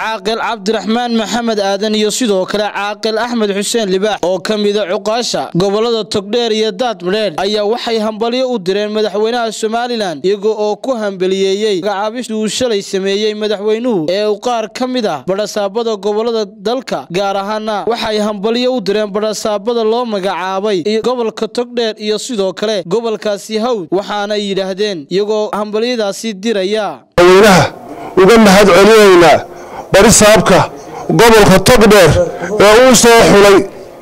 caaqil cabdiraxmaan maxamed aadan iyo sidoo kale caaqil axmed xuseen libaax oo ka mida cuqaasha gobolada togdheer iyo daadmadheedh ayaa waxay hambalyo u direen madaxweynaha somalilan iyaga oo ku hambaliyeeyey magacaabistii uu shalay sameeyey madaxweynuhu ee uu qaar ka mid ah badhasaabada gobolada dalka gaar ahaana waxay hambalyo u direen badhasaabada loo magacaabay gobolka togdheer iyo sidoo kale gobolkaasi hawd waxaana yidhaahdeen iyagoo hambalyadaasi diraya madaxweynaha uga mahad celinaynaa barisaabka gobolka togdheer ee uu soo xulay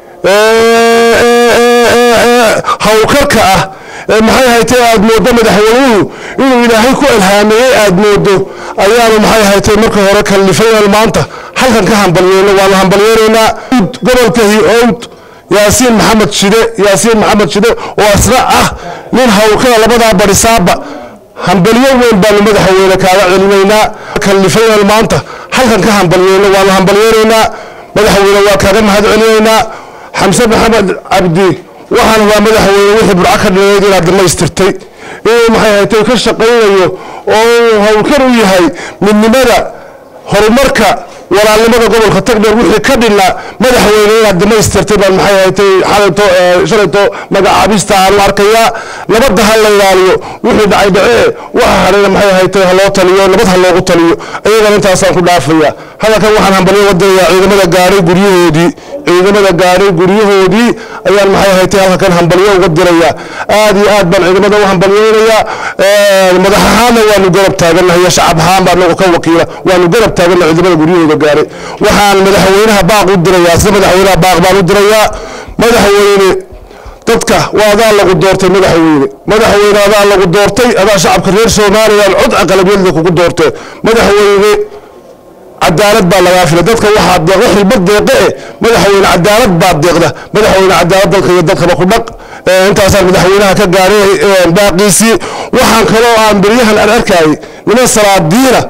hawlkarka ah ee maxay haytay aad mooddo madaxweynuhu inuu ilaahay ku ilhaameeyey aad mooddo ayaanu maxay haytay marka hore kallifayaan maanta halkan ka hambalyeyno waanu hambalyeynaynaa gobolka hi-owd yaasiin maxamed shide yaasiin maxamed shide oo asna ah nin hawlkada labadaa barisaaba hambalyo weyn baanu madaxweyne kaaga celinaynaa kallifayaan maanta halkan ka hambalyeyno waanu hambalyeynaynaa madaxweyne waa kaaga mahad celinaynaa xamse maxamed cabdi waxaan waa madaxweyne wixii burco ka dhinayd inaad dhammaystirtay inuu maxay haytay ka shaqaynayo oo uu howlkar u yahay midnimada horumarka walaalnimada gobolka togdheer wixii ka dhinaa madaxweyne inaad dhammaystirtay baan maxay haytay xalayto shalayto magacaabista aanu arkayaa nabadda ha la ilaaliyo wixii dhacay dhacee waxa hadhayna maxay haytay ha loo taliyo nabad ha loogu taliyo iyagana intaasaan ku dhaafaya hadalkan waxaan hambalyo wadanayaa ciidamada gaadhay guryahoodii ciidamada gaadhay guryahoodii ayaan maxay haytay halkan hambalyo uga dirayaa aad iyo aad baan ciidamada u hambalyeynayaa madax ahaanna waanu garab taaganahay shacab ahaan baa anagu ka wakiila waanu garab taaganahay ciidamada guryahooda gaadhay waxaan madaxweynaha baaq u dirayaa sida madaxweynaha baaq baan u dirayaa madaxweyne dadka waa adaa lagu doortay madaxweyne madaxweyne adaa lagu doortay adaa shacabka reer somalilan cod aqlabiyadda kugu doortee madaxweyne cadaalad baa lagaa filay dadka waxaa deeqda xilba deeqe eh madaxweyne cadaalad baa deeqda madaxweyne cadaalad dalka iyo dadkaba ku dhaq intaasaan madaxweynaha ka gaaray baaqiisii waxaan kaloo aan beryahan aan arkayay niman salaadiina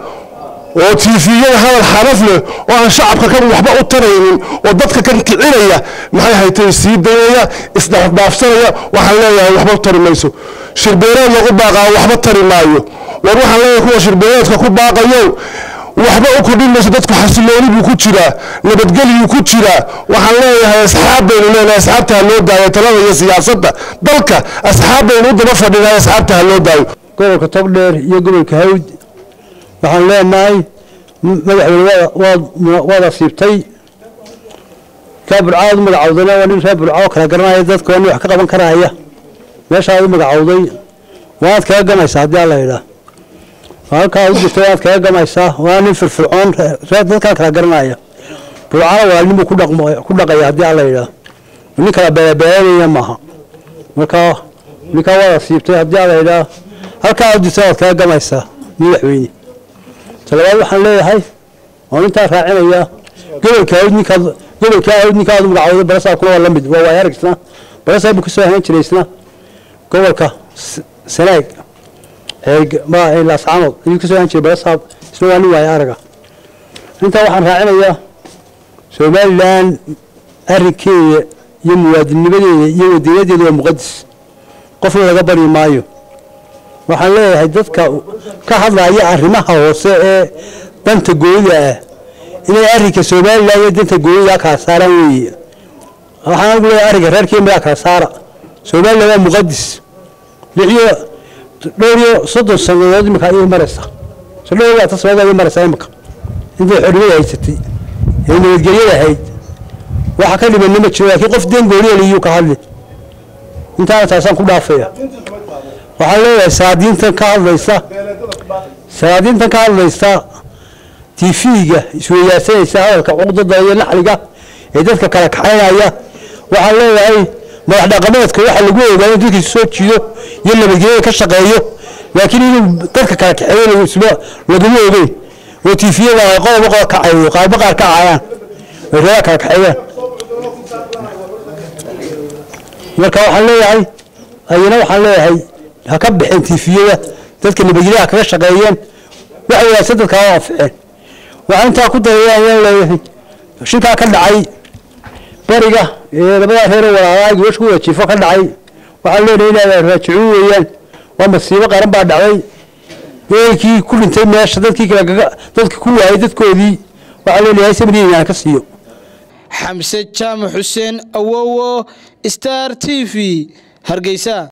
oo tiifiyada hadal xaraf leh oo aan shacabka kan waxba u taraynin oo dadka kan kicinaya maxay haytay sii dayaya isdhaafdhaafsanaya waxaan leeyahay waxba tari mayso shirbeereed lagu baaqaa waxba tari maayo war waxaan leeyahay kuwa shirbeereedka ku baaqayo waxba u kordhin mayso dadku xasilooni buu ku jiraa nabadgelyuu ku jiraa waxaan leeyahay asxaab baynu leenahay asxaabta ha loo daayo talada iyo siyaasadda dalka asxaab baynu u daba fadhinahay asxaabta ha loo daayo gobolka togdheer iyo gobolka hawd waxaan leenahay madaxweyne waad asiibtay kaa burcaad u magacawdayna waa nin reer burca oo kala garanaya dadka waa nin wax ka qaban karaya meeshaad u magacawday waad kaga gamaysaa haddii alla yidhaah halkaa u jirta waad kaga gamaysaa waa nin firfircoon reer dadkaa kala garanaya burcana walaalnimuu ku dhaqaya haddii alla yidhaah nin kala beelabeelanaya maaha marka ninkaa waad asiibtay haddii alla yidhaah halkaa u jirta waad kaga gamaysaa madaxweyne talabaad waxaan leeyahay oo intaa raacinaya gobolka hawd ninkaad gobolka hawd ninkaad magacawday barasaabkuna waa la mid waa waay aragsna barasaab buu kasoo ahaan jiray isna gobolka sanaag laascanood ayuu kasoo ahaan jiray barasaab isna waa nin waay araga intaa waxaan raacinayaa somalilan arrinkeeda iyo muwaadinimadeeda iyo wadiinadeeda waa muqadis qofna laga bari maayo waxaan leeyahay dadka ka hadlaya arrimaha hoose ee danta gooyida ah inay arrinka somalilan iyo danta gooyida kala saaraan weeye waxaan ugu leeyahay arrinka reer kenya kala saara somalilan waa muqadis lixiyo dhowr iyo soddon sannadood imika ayay maraysaa so dhowr labaatan sannadood ayay maraysaa imika intay xorriyada haysatay ee nabadgelyada ahayd waxa ka dhibanna ma jiro laakiin qof deen gooniyaliyuu ka hadli intaana taasaan ku dhaafaya waxaan leeyahay saadiintan ka hadlaysa saadiintan ka hadlaysa tv-ga isweydaarsanaysa hadalka cuqdada iyo naxliga ee dadka kala kaxaynaya waxaan leeyahay madax dhaqameedka waxa lagu ogaa in dadkiisa soo jiido iyo nabadgelyada ka shaqeeyo laakiin inuu dadka kala kaxeeyanayo isma laguma ogeyn oo tv-yada ay qodoba qodob kacayo qaarba qaar ka cayaan ay reeraa kala kaxeeyaan marka waxaan leeyahay ayana waxaan leeyahay ha ka baxeen tiifiyada dadka nabadgelyaha kaga shaqeeyeen waxa wanaagsan dadka ha anficeen waxaan intaa ku darayaan leeyahay shirkaa ka dhacay bariga ee labadaa reer walaalaa gabasha ku wada jiifo ka dhacay waxaan leenahay inaad raajicuun weeyaan waa masiibo qaran baa dhacday ehelkii ku dhintay meesha dadkii kale dadkii ku waayay dadkoodii waxaa leenahay sabriina ka siiyo xamse jaamac xuseen awowo star t v hargeysa